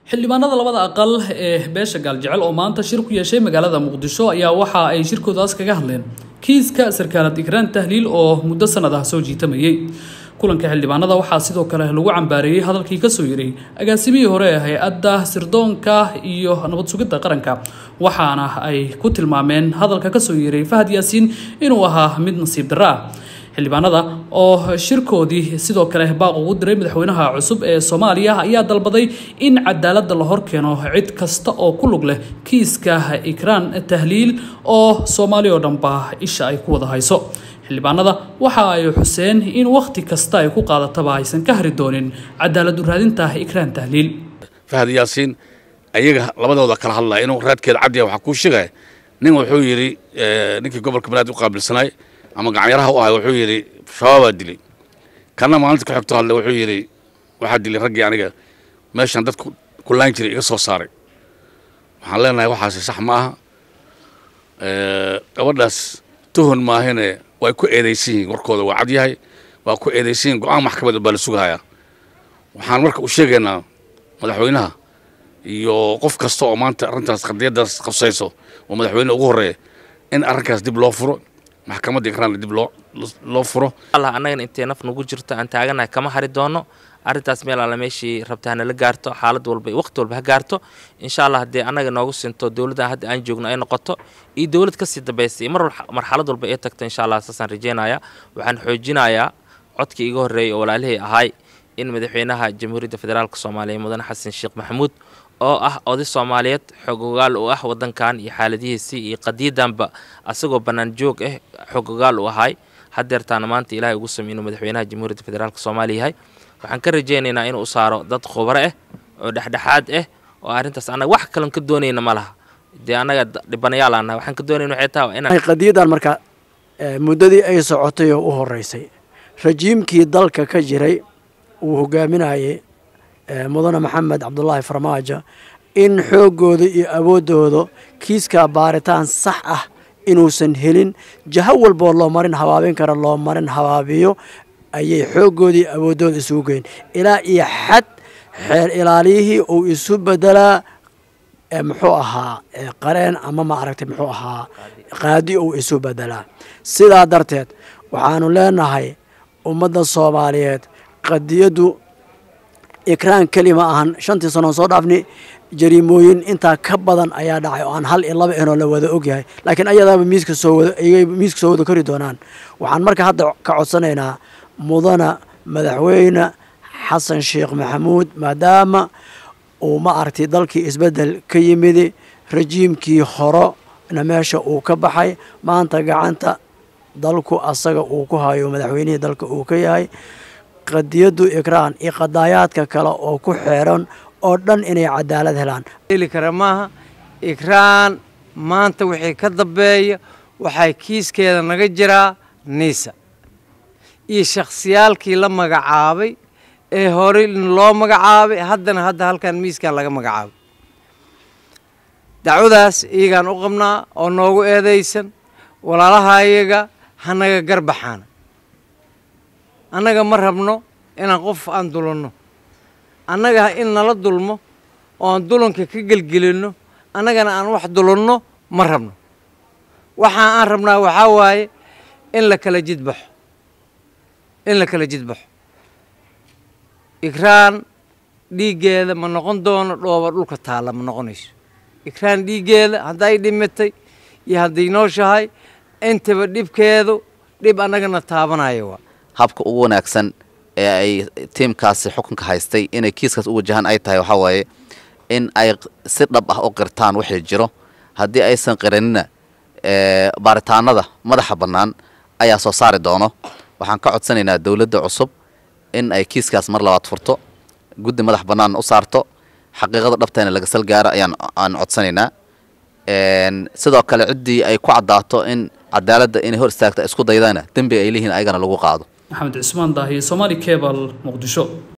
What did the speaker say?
xildhibaanada labada aqal ee beesha gaaljecel oo maanta shir ku yeeshay magaalada muqdisho ayaa waxa ay shirkoodaas kaga hadleen kiiska sarkaalad ikraan tahliil oo muddo sanad ah soo jiitamayay kulanka xildhibaanada waxaa sidoo kale lagu cambaareeyey hadalkii kasoo yiray agaasimihii hore ee hay-adda sirdoonka iyo nabad sugidda qaranka waxaana ay ku tilmaameen hadalka kasoo yiray fahad yaasiin inuu ahaa mid nasiib darro ah xildhibaanada oo shirkoodii sidoo kale baaq ugu diray madaxweynaha cusub ee soomaaliya ayaa dalbaday in cadaaladda la horkeeno cid kasta oo ku lug leh kiiska ikraan tahliil oo soomaali oo dhanba isha ay ku wada hayso xildhibaanada waxa ay xuseen in wakhti kasta ay ku qaadataba aysan ka hari doonin cadaalad u raadinta ikraan tahliil fahad yaasiin ayaga labadooda kala hadlaya inuu raadkeeda cabdiya waxaa kuu sheegaya nin wuxuu yidhi ninkii gobolka banaadir u qaabilsanay ama gacanyaraha u ahay wuxuu yidhi shabaabaa dilay kana maalinta ku xigto hadle wuxuu yidhi waxaa dilay raggii aniga meeshan dadku kulaan jiray iga soo saaray waxaan leenahay waxaasi sax ma aha gabadhaas tuhon maahine way ku eedaysan yihiin warkooda waa cad yahay waa ku eedaysan yihin go-aan maxkamada baa la sugahayaa waxaan marka u sheegaynaa madaxweynaha iyo qof kasta oo maanta arrintaas qadiyaddaas qabsayso oo madaxweyne ugu horreeya in arrinkaas dib loo furo maxkamadda ikraanna dib loo loo furo allah annagana intay naf nagu jirto aan taaganahay kama hari doono arrintaas meel alla meeshii rabta hanala gaarto xaalad walba waqti walba ha gaarto insha allah haddee annaga noogu sinto dowladda hadda aan joogno ay noqoto iyo dowlad kasii dambaysa iyo mar marxalad walba ay tagto insha allah saasaan rajeynaya waxaan xoojinayaa codkii iga horreeyay oo walaalihii ahay in madaxweynaha jamhuuriyadda federaalk soomaaliya mudane xasan sheekh maxamuud oo ah oday soomaaliyeed xogogaal u ah wadankan iyo xaaladihiisii iyo qadiyadanba asagoo bannaan joog ah xogogaal u ahay hadeertaana maanta ilaahay ugu samey inuu madaxweynaha jamhuuriyadda federaalk soomaaliya yahay waxaan ka rajaynaynaa inuu u saaro dad khubaro ah oo dhexdhexaad ah oo arrintaas annaga wax kalen ka doonayna ma laha dee annaga dhibanayaal aan nahay waxaan ka doonayna waxay tahay inaan qadiyadan marka muddadii ay socotay oo u horeysay rajiimkii dalka ka jiray uu hogaaminayay mudane maxamed cabdulaahi farmaajo in xooggooda iyo awooddooda kiiskaa baaritaan sax ah inuusan helin jaho walboo loo marin habaabin kara loo marin habaabiyo ayay xooggoodii awooddooda isugu geyn ilaa iyo xad xeer ilaaliyihii uu isu bedelaa muxuu ahaa qareen ama ma aragtay muxuu ahaa qaadi uu isu bedelaa sidaa darteed waxaanu leenahay ummadda soomaaliyeed qadiyaddu ikraan keli ma ahan shantii sanoon soo dhaafni jariimooyin intaa ka badan ayaa dhacay oo aan hal iyo laba inoo la wada ogyahay laakiin ayadaaba miiska soo wada ayay miiska soo wada kori doonaan waxaan marka hadda ka codsanaynaa mudana madaxweyne xasan sheekh maxamuud maadaama uu ma aragtay dalkii isbeddel ka yimidi rajiimkii horona meesha uu ka baxay maanta gacanta dalku asaga uu ku hayo madaxweynihii dalka uu ka yahay qadiyaddu ikraan iyo qadaayaadka kale oo ku xeeran oo dhan inay cadaalad helaan heli kara maaha ikraan maanta wixii ka dambeeya waxay kiiskeeda naga jiraa niisa iyo shakhsiyaalkii la magacaabay ee horey loo magacaabay haddana hadda halkan miiskan laga magacaabay dacwadaas iyagaan u qabnaa oo noogu eedaysan walaalaha iyaga hanaga garbaxaana annaga ma rabno inaan qof aan dulanno annaga in nala dulmo oo aan dulanka ka gelgelinno annagana aan wax dulanno ma rabno waxa aan rabnaa waxaa waaye in la kala jidbaxo in la kala jidbaxo ikraan dhiiggeeda ma noqon doono dhooba dhulka taalla ma noqonayso ikraan dhiiggeeda hadday dhimatay iyo hadday nooshahay intaba dhibkeedu dhib annagana taabanaya waa habka ugu wanaagsan ee ay tiimkaasi xukunka haystay inay kiiskaas u wajahaan ay tahay waxaa waaye in ay si dhab ah u qirtaan wixii jiro haddii aysan qiranina baaritaanada madaxa bannaan ayaa soo saari doono waxaan ka codsanaynaa dowladda cusub in ay kiiskaas mar labaad furto guddi madax bannaan u saarto xaqiiqada dhabtayna laga sal gaaro ayaan aan codsanaynaa sidoo kale ciddii ay ku caddaato in cadaaladda inay hor istaagta isku daydana dembiga ay leeyihiin ayagana lagu qaado maxamed cismaan daahiye somaali cebal muqdisho